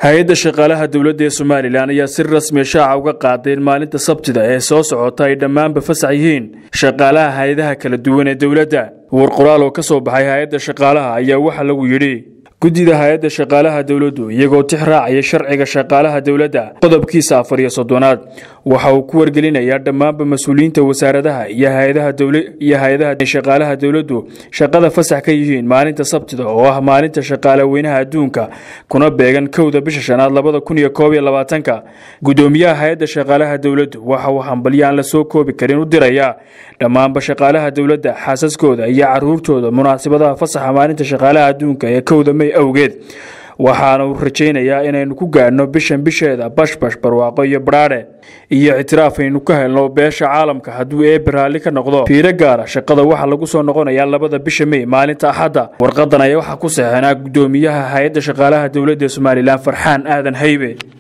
hay-adda shaqaalaha dowladda ee somalilan ayaa si rasmiya shaaca uga qaaday in maalinta sabtida ee soo socota ay dhammaanba fasax yihiin shaqaalaha hay-adaha kala duwan ee dowladda war qoraal oo ka soo baxay hay-adda shaqaalaha ayaa waxaa lagu yidhi guddida hay-adda shaqaalaha dowladdu iyagoo tix raacaya sharciga shaqaalaha dowladda qodobkiisa afar iyo soddonaad waxa uu ku wargelinayaa dhammaanba mas-uuliyiinta wasaaradaha iyo hay-adaaiyo hay-adaha shaqaalaha dowladdu shaqada fasax ka yihiin maalinta sabtida oo ah maalinta shaqaale weynaha adduunka kuna beegan kowda bisha shanaad labada kun iyo koob iyo labaatanka guddoomiyaha hay-adda shaqaalaha dowladdu waxa uu hambalyo aan la soo koobi karin u dirayaa dhammaanba shaqaalaha dowladda xaasaskooda iyo caruurtooda munaasabadaha fasaxa maalinta shaqaalaha adduunka ee kowda may awgeed waxaana uu rajaynayaa inaynu ku gaadhno bishan bisheeda bashbash barwaaqo iyo badhaadhe iyo ictiraaf aynu ka helno beesha caalamka hadduu eebe raalli ka noqdo fiiro gaara shaqada waxaa lagu soo noqonayaa labada bisha mey maalinta axadda warqadan ayaa waxaa ku saxeenaa guddoomiyaha hay-adda shaqaalaha dowladda ee somalilan farxaan aadan haybe